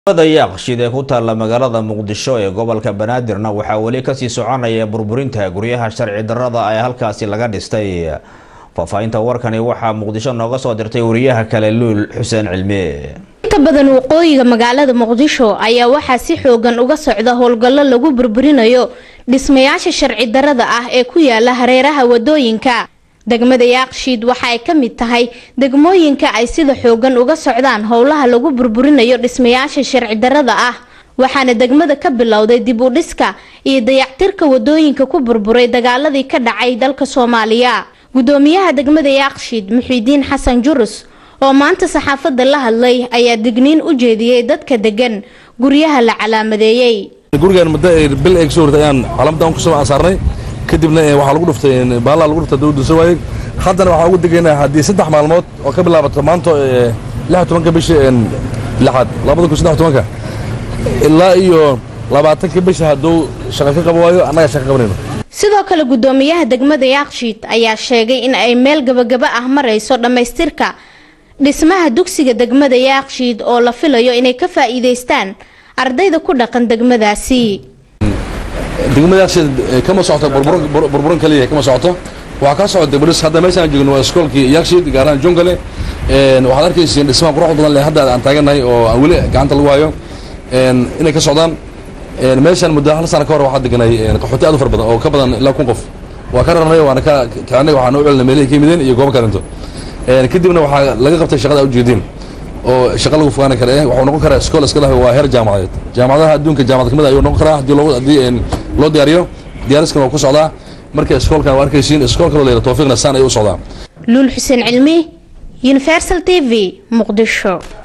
da yaaqshid ee ku taalla magaalada muqdisho ee gobolka banaadirna waxaa weli kasii soconaya burburinta guryaha sharci darrada ee halkaasi laga dhistay faahfaahinta warkani waxaa muqdisho nooga soo dirtay wariyaha kale luul xuseen cilmi inta badan waqooyiga magaalada muqdisho ayaa waxaa si xoogan uga socda howlgallo lagu burburinayo dhismayaasha sharci darrada ah ee ku yaala hareeraha wadooyinka degmada yaaqshiid waxa ay ka mid tahay degmooyinka ay sida xoogan uga socdaan howlaha lagu burburinayo dhismayaasha sharci darrada ah waxaana degmada ka bilowday dib u dhiska iyo dayactirka wadooyinka ku burburay dagaaladii ka dhacay dalka soomaaliya gudoomiyaha degmada yaaqshiid muxiidiin xasan jurus oo maanta saxaafadda la hadlay ayaa digniin u jeediyey dadka degan guryaha la calaamadeeyey gurigan muddo bil ay kasoo hortay ayaan calaamadan kusoo saarnay kadibna waxaa lagu dhuftay baallaa lagu dhuftay dawladda soo waayey haddana waxaa ugu degaynaa haddii saddex maalmood oo ka bilaabato maanta lix tobanka bisha lixaad labada kun saddex tobanka ilaa iyo labaatanka bisha hadduu shaqo ka qabo waayo annaga shaqo qabanayno sidoo kale gudoomiyaha degmada yaaqshiid ayaa sheegay in ay meel gabagaba ah marayso dhammaystirka dhismaha dugsiga degmada yaaqshiid oo la filayo inay ka faa'iidaystaan ardayda ku dhaqan degmadaasi degmadaas kama socoto burburan kaliya kama socoto waxaa ka socota degmadhis hadda meeshaan joogno waa iskoolkii yakshiid gaaraan jongale waxaad arkaysiin dhismaha quruxda badan leh hadda aan taagannahay oo aan weli gacanta lagu hayo inay ka socdaan meeshaan muddo hal sana ka hor waxaa deganay qaxooti aad u fara badan oo ka badan ilaa kun qof waa ka rarnay waana ka kicinay waxaan u celinay meelihii ka yimideen iyo goobo kalinto kadibna waxaa laga qabtay shaqada ujeediin oo shaqa lagu fogaani kara eh waxuu noqon karaa iskool iska dah waa heer jaamacadeed jaamacadaha adduunka jaamacad kamid ayuu noqon karaa haddii loo haddii loo diyaariyo diyaariskan waa ku socdaa marka iskoolkan waa arkaysiin iskool kaloo layidha tawfiiqna saan ayuu u socdaa luul xuseen cilmi universal t v muqdisho